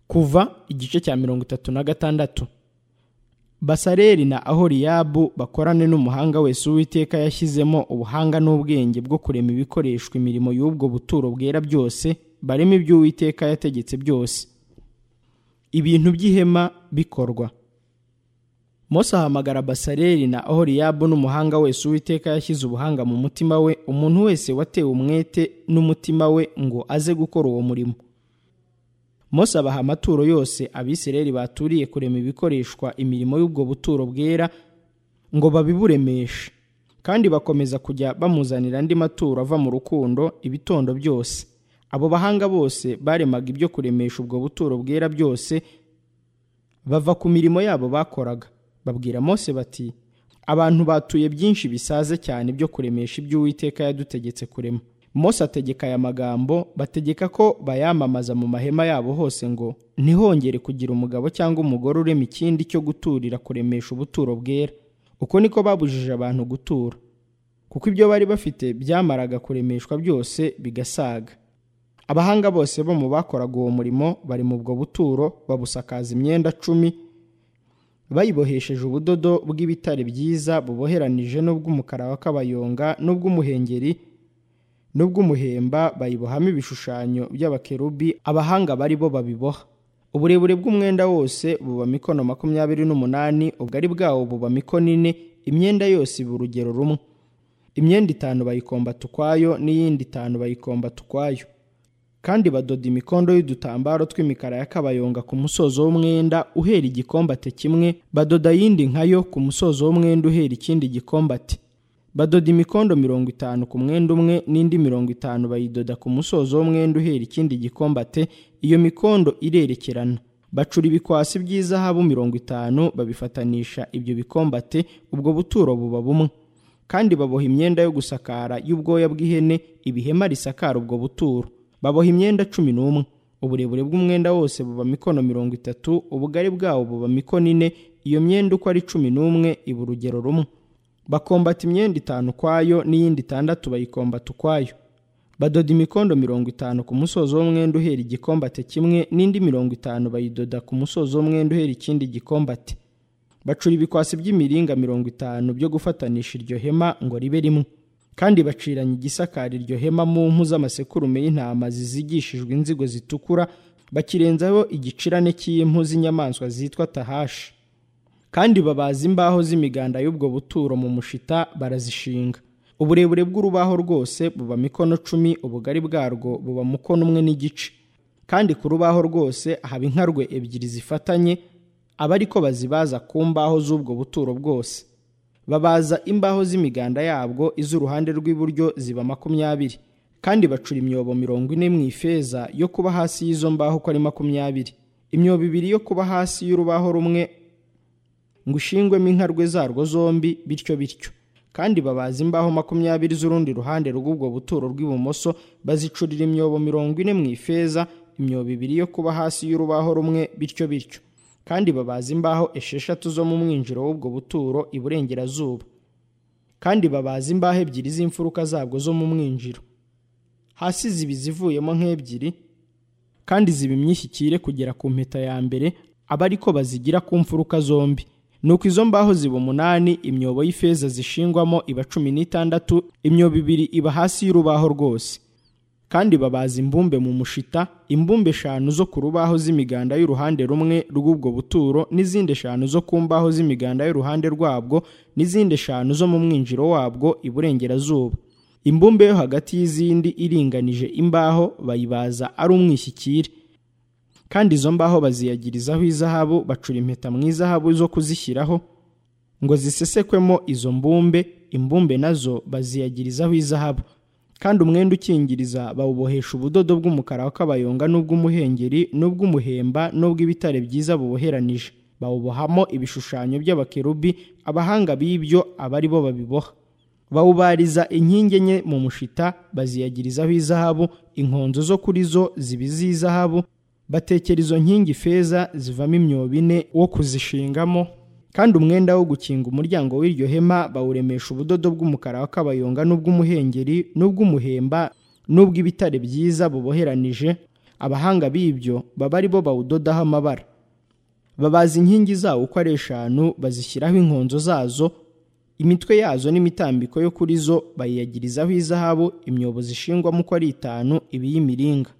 kuva igice cya mirongo itatu na gatandatu basareli na ahoriyabu bakorane n'umuhanga wese uwiteka yashyizemo ubuhanga n'ubwenge bwo kurema ibikoreshwa imirimo y'ubwo buturo bwera byose barema ibyo uwiteka yategetse byose ibintu by'ihema bikorwa Mose ahamagara basareli na ahoriyabu n'umuhanga wese uwiteka yashyize ubuhanga mu mutima we umuntu wese watewe umwete n'umutima we ngo aze gukora uwo murimo Mose abaha amaturo yose abisirayeli baturiye kurema ibikoreshwa imirimo y'ubwo buturo bwera ngo babiburemeshe kandi bakomeza kujya bamuzanira andi maturo ava mu rukundo ibitondo byose abo bahanga bose baremaga ibyo kuremesha ubwo buturo bwera byose bava ku mirimo yabo bakoraga babwira Mose bati abantu batuye byinshi bisaze cyane byo kuremesha ibyo uwiteka yadutegetse kurema Mose ategeka aya magambo bategeka ko bayamamaza mu mahema yabo hose ngo ntihongere kugira umugabo cyangwa umugore urema ikindi cyo guturira kuremesha ubuturo bwera uko niko babujije abantu gutura kuko ibyo bari bafite byamaraga kuremeshwa byose bigasaga abahanga bose bo mu bakoraga uwo murimo bari mu bwo buturo babusakaza imyenda cumi bayibohesheje ubudodo bw'ibitare byiza buboheranije n'ubw'umukara wa kabayonga n'ubw'umuhengeri n'ubw'umuhemba bayibohamo ibishushanyo by'abakerubi abahanga bari bo babiboha uburebure bw'umwenda wose buba mikono makumyabiri n'umunani ubugari bwawo buba mikono ine imyenda yose iba urugero rumwe imyenda itanu bayikombata ukwayo n'iyindi itanu bayikombata ukwayo kandi badoda imikondo y'udutambaro tw'imikara ya kabayonga ku musozo w'umwenda uhera igikombate kimwe badoda ayindi nkayo ku musozo w'umwenda uhera ikindi gikombate badoda imikondo mirongo itanu ku mwenda umwe n'indi mirongo itanu bayidoda ku musozo w'umwenda uhera ikindi gikombate iyo mikondo irerekerana bacura ibikwasi by'izahabu mirongo itanu babifatanisha ibyo bikombate ubwo buturo buba bumwe kandi baboha imyenda yo gusakara y'ubwoya bw'ihene ibihema risakara ubwo buturo baboha imyenda cumi n'umwe uburebure bw'umwenda wose buba mikono mirongo itatu ubugari bwawo buba mikono ine iyo myenda uko ari cumi n'umwe iba urugero rumwe bakombata imyenda itanu ukwayo n'iyindi itandatu bayikombata ukwayo badoda imikondo mirongo itanu ku musozo w'umwenda uhera igikombate kimwe n'indi mirongo itanu bayidoda ku musozo w'umwenda uhera ikindi gikombate bacura ibikwasi by'imiringa mirongo itanu byo gufatanisha iryo hema ngo ribe rimwe kandi baciranya igisakara iryo hema mu mpu z'amasekurume y'intama zizigishijwe inzigo zitukura bakirenzaho igicirane cy'impu z'inyamaswa zitwa tahashi kandi babaza imbaho z'imiganda y'ubwo buturo mu mushita barazishinga uburebure bw'urubaho rwose buba mikono cumi ubugari bwarwo buba mukono umwe n'igice kandi ku rubaho rwose haba inkarwe ebyiri zifatanye aba ariko bazibaza ku mbaho z'ubwo buturo bwose babaza imbaho z'imiganda yabwo iz'uruhande rw'iburyo ziba makumyabiri kandi bacura imyobo mirongo ine mu ifeza yo kuba hasi y'izo mbaho uko ari makumyabiri imyobo ibiri yo kuba hasi y'urubaho rumwe ngo ushingwemo inkarwe zarwo zombi bityo bityo kandi babaza imbaho makumyabiri z'urundi ruhande rw'ubwo buturo rw'ibumoso bazicurira imyobo mirongo ine mu ifeza imyobo ibiri yo kuba hasi y'urubaho rumwe bityo bityo kandi babaza imbaho esheshatu zo mu mwinjiro w'ubwo buturo iburengerazuba kandi babaza imbaho ebyiri z'imfuruka zabwo zo mu mwinjiro hasi ziba izivuyemo nk'ebyiri kandi ziba imyishyikire kugera ku mpeta ya mbere aba ariko bazigira ku mfuruka zombi nuko izo mbaho ziba umunani imyobo y'ifeza zishingwamo iba cumi n'itandatu imyobo ibiri iba hasi y'urubaho rwose kandi babaza imbumbe mu mushita imbumbe eshanu zo ku rubaho z'imiganda y'uruhande rumwe rw'ubwo buturo n'izindi eshanu zo ku mbaho z'imiganda y'uruhande rwabwo n'izindi eshanu zo mu mwinjiro wabwo iburengerazuba imbumbe yo hagati y'izindi iringanije imbaho bayibaza ari umwishyikire kandi izo mbaho baziyagirizaho izahabu bacura impeta mu izahabu zo kuzishyiraho ngo zisesekwemo izo mbumbe imbumbe nazo baziyagirizaho izahabu kandi umwenda ukingiriza bawubohesha ubudodo bw'umukara w'akabayonga n'ubw'umuhengeri n'ubw'umuhemba n'ubw'ibitare byiza buboheranije bawubohamo ibishushanyo by'abakerubi abahanga b'ibyo aba ari bo babiboha bawubariza inkingi enye mu mushita baziyagirizaho izahabu inkonzo zo kuri zo ziba iz'izahabu batekera izo nkingi feza zivamo imyobo ine wo kuzishingamo kandi umwenda wo gukinga umuryango w'iryo hema bawuremesha ubudodo bw'umukara w'akabayonga n'ubw'umuhengeri n'ubw'umuhemba n'ubw'ibitare byiza buboheranije abahanga b'ibyo baba ari bo bawudodaho amabara babaza inkingi zawo uko ari eshanu bazishyiraho inkonzo zazo imitwe yazo n'imitambiko yo kuri zo bayiyagirizaho izahabu imyobo zishingwamo uko ari itanu ibi y'imiringa